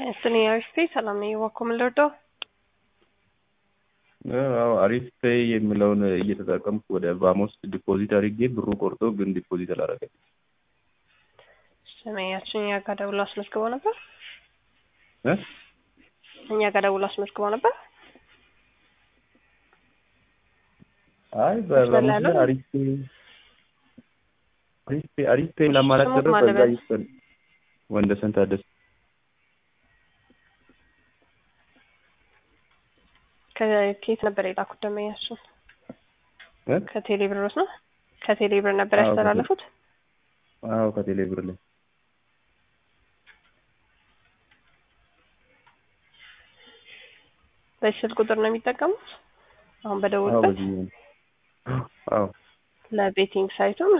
ስኔ አሪፍ ሰላም ነኝ። እባክዎ ምን ልርዳው? አዎ አሪፍ ፔይ የሚለውን እየተጠቀምኩ ወደ ቫሞስ ዲፖዚት አድርጌ ብሩ ቆርጦ ግን ዲፖዚት አላደረገም። ስሜያችን እኛ ጋር ደውሎ አስመዝግበው ነበር። እ እኛ ጋር ደውሎ አስመዝግበው ነበር። አይ በቫሞስ ላይ ያለው? አሪፍ ፔይ አሪፍ ፔይ አሪፍ ፔይ ለማለት ስሙት ደረስ ማለት በዛ ነው። ይፈል ወንደሰን ታደሰ ከኬት ነበር የላኩት ደንበኛችን? እ ከቴሌ ብሮስ ነው? ከቴሌ ብር ነበር አዎ፣ ከቴሌ- ያስተላለፉት? አዎ ከቴሌ ብር ላይ በዚህ ስልክ ቁጥር ነው የሚጠቀሙት? አሁን አዎ በደውልበት በዚህ ነው። አዎ ለቤቲንግ ሳይቱም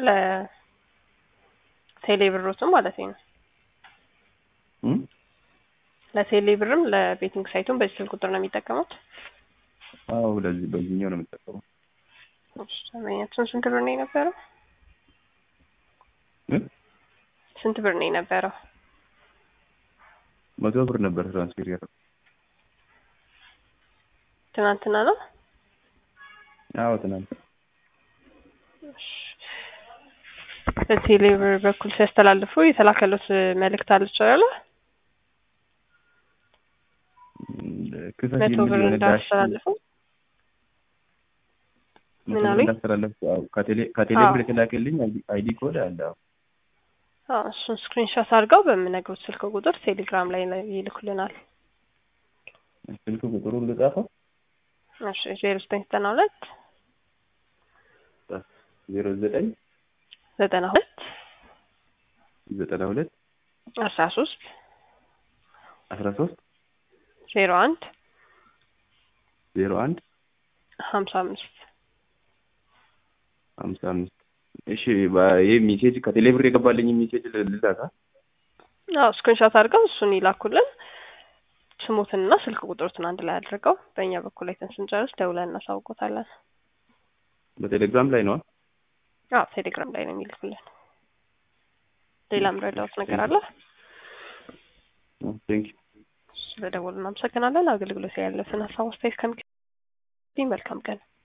ለቴሌ ብሮትም ማለት ነው። እም ለቴሌ ብርም ለቤቲንግ ሳይቱም በዚህ ስልክ ቁጥር ነው የሚጠቀሙት? አዎ ለዚህ በዚህኛው ነው የምጠቀመው። እሺ፣ ደንበኛችን ስንት ብር ነው የነበረው? እ ስንት ብር ነው የነበረው? መቶ ብር ነበር ትራንስፌር ያደረኩት። ትናንትና ነው? አዎ ትናንት በቴሌ ብር በኩል ሲያስተላልፉ የተላከሉት መልእክት አለች አይደለ? ክፈት መቶ የሚል ብር የሆነ ዳሽ እንዳስተላልፉ መቶ ምን ብር አሉኝ? እንዳስተላለፍኩ አዎ ከቴሌ ከቴሌ አዎ። ብር የተላከልኝ አይዲ ኮድ አለ። አዎ አዎ፣ እሱን ስክሪንሾት አድርገው በምነግሩት ስልክ ቁጥር ቴሌግራም ላይ ይልኩልናል። ስልክ ቁጥሩን ልጻፈው እሺ ዜሮ ዘጠኝ ዘጠና ሁለት ዜሮ ዘጠኝ ዘጠና ሁለት ዘጠና ሁለት አስራ ሶስት አስራ ሶስት ዜሮ አንድ ዜሮ አንድ ሀምሳ አምስት ሀምሳ አምስት እሺ ባ- ይህ ሜሴጅ ከቴሌ ብር የገባልኝ ሜሴጅ ልላካ አዎ ስክሪንሾት አድርገው እሱን ይላኩልን። ስሙትንና ስልክ ቁጥሩትን አንድ ላይ አድርገው በእኛ በኩል አይተን ስንጨርስ ደውለን እናሳውቆታለን። በቴሌግራም ላይ ነዋ። አዎ ቴሌግራም ላይ ነው የሚልኩልን። ሌላ ምረዳውት ነገር አለ? ቴንክ ዩ ስለደወሉ እናመሰግናለን። አገልግሎት ያለፍን ሀሳብ አስተያየት ከሚገኝ መልካም ቀን